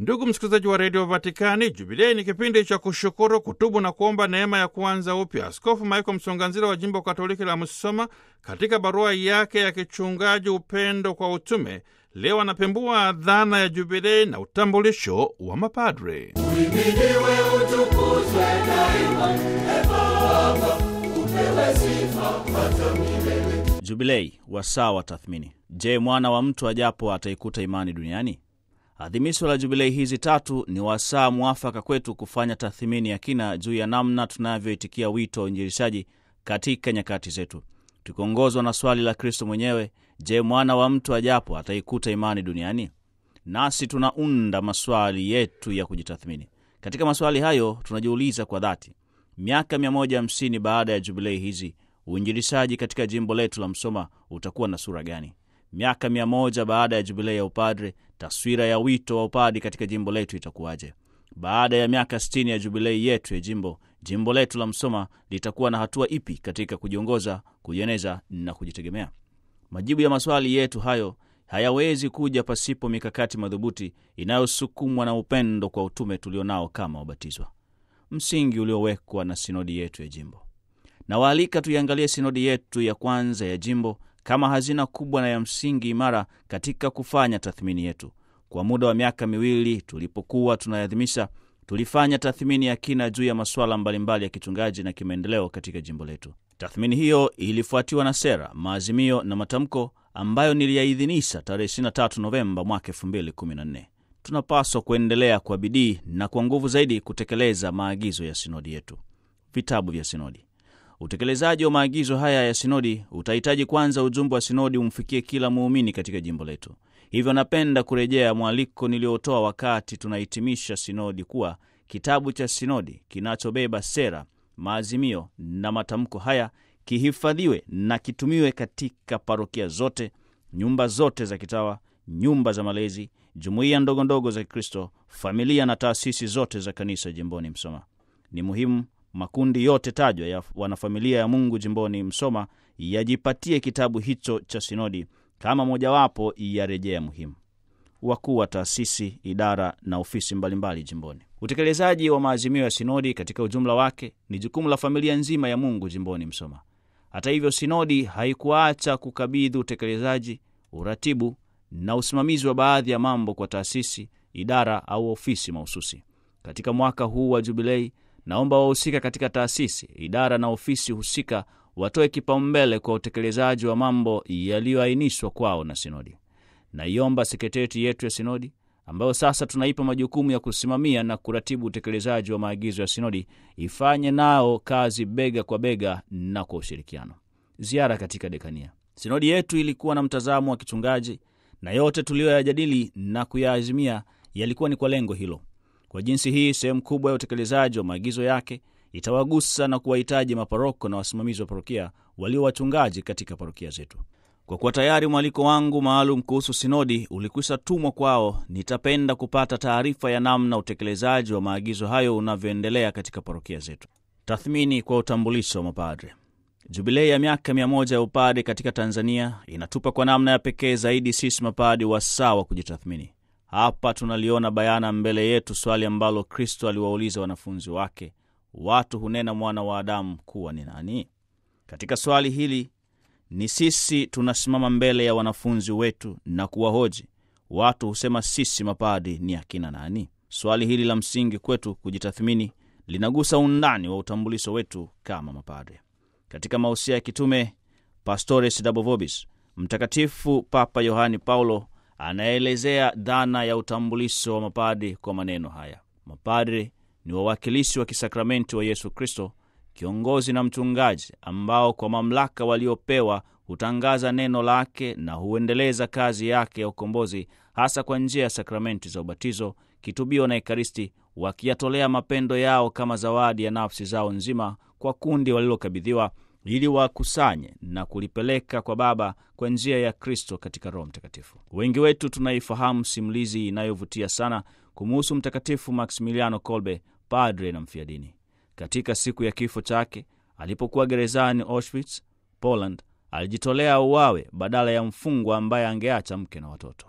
Ndugu msikilizaji wa redio Vatikani, Jubilei ni kipindi cha kushukuru, kutubu na kuomba neema ya kuanza upya. Askofu Michael Msonganzira wa jimbo Katoliki la Musoma, katika barua yake ya kichungaji Upendo kwa Utume, leo anapembua dhana ya Jubilei na utambulisho wa mapadre. Uhimidiwe, utukuzwe daima, e Baba, upewe sifa hata milele. Jubilei, wasaa wa tathmini. Je, mwana wa mtu ajapo ataikuta imani duniani? Adhimisho la jubilei hizi tatu ni wasaa mwafaka kwetu kufanya tathmini ya kina juu ya namna tunavyoitikia wito wa uinjilishaji katika nyakati zetu, tukiongozwa na swali la Kristo mwenyewe: Je, mwana wa mtu ajapo ataikuta imani duniani? Nasi tunaunda maswali yetu ya kujitathmini. Katika maswali hayo tunajiuliza kwa dhati, miaka 150 baada ya jubilei hizi, uinjilishaji katika jimbo letu la Msoma utakuwa na sura gani? Miaka mia moja baada ya jubilei ya upadre, taswira ya wito wa upadi katika jimbo letu itakuwaje? Baada ya miaka 60 ya jubilei yetu ya jimbo, jimbo letu la Msoma litakuwa na hatua ipi katika kujiongoza, kujieneza na kujitegemea? Majibu ya maswali yetu hayo hayawezi kuja pasipo mikakati madhubuti inayosukumwa na upendo kwa utume tulionao kama wabatizwa, msingi uliowekwa na sinodi yetu ya jimbo. Nawaalika tuiangalie sinodi yetu ya kwanza ya jimbo kama hazina kubwa na ya msingi imara katika kufanya tathmini yetu. Kwa muda wa miaka miwili tulipokuwa tunaadhimisha, tulifanya tathmini ya kina juu ya masuala mbalimbali ya kichungaji na kimaendeleo katika jimbo letu. Tathmini hiyo ilifuatiwa na sera, maazimio na matamko ambayo niliyaidhinisha tarehe 23 Novemba mwaka 2014. Tunapaswa kuendelea kwa bidii na kwa nguvu zaidi kutekeleza maagizo ya sinodi yetu. Vitabu vya sinodi Utekelezaji wa maagizo haya ya sinodi utahitaji kwanza ujumbe wa sinodi umfikie kila muumini katika jimbo letu. Hivyo napenda kurejea mwaliko niliotoa wakati tunahitimisha sinodi kuwa kitabu cha sinodi kinachobeba sera, maazimio na matamko haya kihifadhiwe na kitumiwe katika parokia zote, nyumba zote za kitawa, nyumba za malezi, jumuiya ndogo ndogo za Kikristo, familia na taasisi zote za kanisa jimboni Msoma. Ni muhimu makundi yote tajwa ya wanafamilia ya Mungu jimboni Msoma yajipatie kitabu hicho cha sinodi kama mojawapo ya rejea muhimu. Wakuu wa taasisi, idara na ofisi mbalimbali jimboni. Utekelezaji wa maazimio ya sinodi katika ujumla wake ni jukumu la familia nzima ya Mungu jimboni Msoma. Hata hivyo, sinodi haikuacha kukabidhi utekelezaji, uratibu na usimamizi wa baadhi ya mambo kwa taasisi, idara au ofisi mahususi. Katika mwaka huu wa jubilei naomba wahusika katika taasisi, idara na ofisi husika watoe kipaumbele kwa utekelezaji wa mambo yaliyoainishwa kwao na sinodi. Naiomba sekretarieti yetu ya sinodi ambayo sasa tunaipa majukumu ya kusimamia na kuratibu utekelezaji wa maagizo ya sinodi ifanye nao kazi bega kwa bega na kwa ushirikiano. Ziara katika dekania. Sinodi yetu ilikuwa na mtazamo wa kichungaji na yote tuliyoyajadili na kuyaazimia yalikuwa ni kwa lengo hilo. Kwa jinsi hii, sehemu kubwa ya utekelezaji wa maagizo yake itawagusa na kuwahitaji maparoko na wasimamizi wa parokia walio wachungaji katika parokia zetu. Kwa kuwa tayari mwaliko wangu maalum kuhusu sinodi ulikwisha tumwa kwao, nitapenda kupata taarifa ya namna utekelezaji wa maagizo hayo unavyoendelea katika parokia zetu. Tathmini kwa utambulisho wa mapadre. Jubilei ya miaka mia moja ya upade katika Tanzania inatupa kwa namna ya pekee zaidi sisi mapadi wasaa wa kujitathmini. Hapa tunaliona bayana mbele yetu swali ambalo Kristo aliwauliza wanafunzi wake, watu hunena mwana wa Adamu kuwa ni nani? Katika swali hili ni sisi tunasimama mbele ya wanafunzi wetu na kuwahoji, watu husema sisi mapadi ni akina nani? Swali hili la msingi kwetu kujitathmini linagusa undani wa utambulisho wetu kama mapadre. Katika mausia ya kitume Pastores Dabovobis, Mtakatifu Papa Yohani Paulo anaelezea dhana ya utambulisho wa mapadri kwa maneno haya: mapadri ni wawakilishi wa kisakramenti wa Yesu Kristo, kiongozi na mchungaji, ambao kwa mamlaka waliopewa hutangaza neno lake na huendeleza kazi yake ya ukombozi, hasa kwa njia ya sakramenti za ubatizo, kitubio na Ekaristi, wakiyatolea mapendo yao kama zawadi ya nafsi zao nzima kwa kundi walilokabidhiwa ili wakusanye na kulipeleka kwa Baba kwa njia ya Kristo katika Roho Mtakatifu. Wengi wetu tunaifahamu simulizi inayovutia sana kumuhusu Mtakatifu Maximiliano Kolbe, padre na mfiadini. Katika siku ya kifo chake, alipokuwa gerezani Auschwitz, Poland, alijitolea uwawe badala ya mfungwa ambaye angeacha mke na watoto.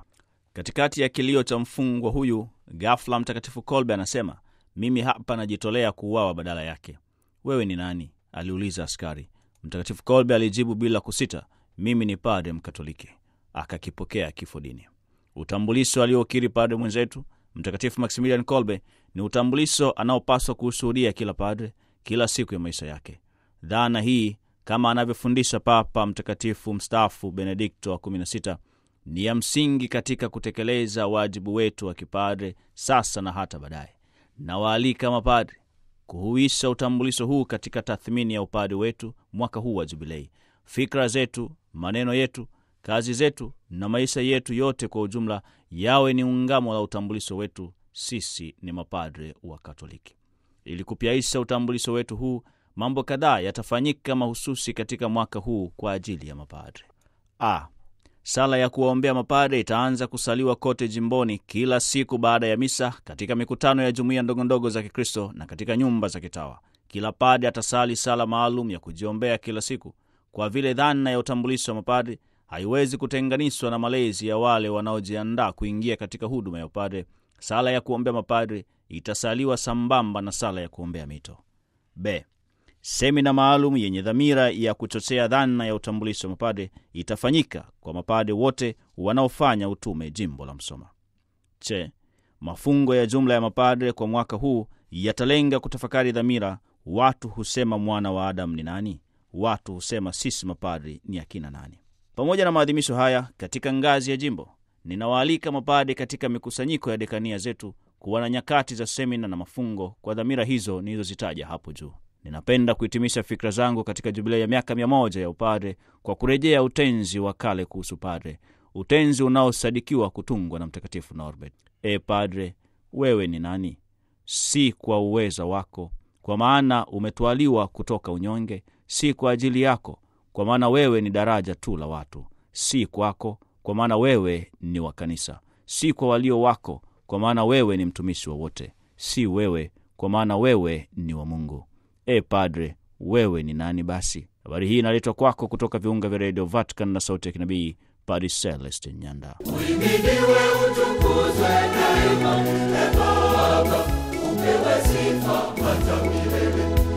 Katikati ya kilio cha mfungwa huyu, ghafla Mtakatifu Kolbe anasema, mimi hapa najitolea kuuawa badala yake. Wewe ni nani? aliuliza askari. Mtakatifu Kolbe alijibu bila kusita, mimi ni padre Mkatoliki. Akakipokea kifo dini. Utambulisho aliokiri padre mwenzetu Mtakatifu Maximilian Kolbe ni utambulisho anaopaswa kuushuhudia kila padre kila siku ya maisha yake. Dhana hii kama anavyofundisha Papa Mtakatifu mstaafu Benedikto wa 16 ni ya msingi katika kutekeleza wajibu wetu wa kipadre sasa na hata baadaye. Nawaalika mapadre kuhuisha utambulisho huu katika tathmini ya upadre wetu mwaka huu wa Jubilei. Fikra zetu, maneno yetu, kazi zetu na maisha yetu yote kwa ujumla yawe ni ungamo la utambulisho wetu, sisi ni mapadre wa Katoliki. Ili kupyaisha utambulisho wetu huu, mambo kadhaa yatafanyika mahususi katika mwaka huu kwa ajili ya mapadre. A, sala ya kuwaombea mapadre itaanza kusaliwa kote jimboni kila siku baada ya misa, katika mikutano ya jumuiya ndogondogo za Kikristo na katika nyumba za kitawa. Kila padre atasali sala maalum ya kujiombea kila siku, kwa vile dhana ya utambulisho wa mapadre haiwezi kutenganishwa na malezi ya wale wanaojiandaa kuingia katika huduma ya upadre. Sala ya kuombea mapadre itasaliwa sambamba na sala ya kuombea mito. B, semina maalum yenye dhamira ya kuchochea dhana ya utambulisho wa mapadre itafanyika kwa mapadre wote wanaofanya utume jimbo la Msoma. Che, mafungo ya jumla ya mapadre kwa mwaka huu yatalenga kutafakari dhamira. Watu husema mwana wa Adamu ni nani? Watu husema sisi mapadre ni akina nani? Pamoja na maadhimisho haya katika ngazi ya jimbo, ninawaalika mapadre katika mikusanyiko ya dekania zetu kuwa na nyakati za semina na mafungo kwa dhamira hizo nilizozitaja hapo juu. Ninapenda kuhitimisha fikra zangu katika jubilei ya miaka mia moja ya upadre kwa kurejea utenzi wa kale kuhusu padre, utenzi unaosadikiwa kutungwa na Mtakatifu Norbert. E padre, wewe ni nani? Si kwa uweza wako, kwa maana umetwaliwa kutoka unyonge; si kwa ajili yako, kwa maana wewe ni daraja tu la watu; si kwako, kwa maana wewe ni wa kanisa; si kwa walio wako, kwa maana wewe ni mtumishi wa wote; si wewe, kwa maana wewe ni wa Mungu. E padre, wewe ni nani basi? Habari hii inaletwa kwako kutoka viunga vya redio Vatican na sauti ya kinabii, Padre Celestin Nyanda. Uhimidiwe, utukuzwe daima, e Baba, upewe sifa hata milele.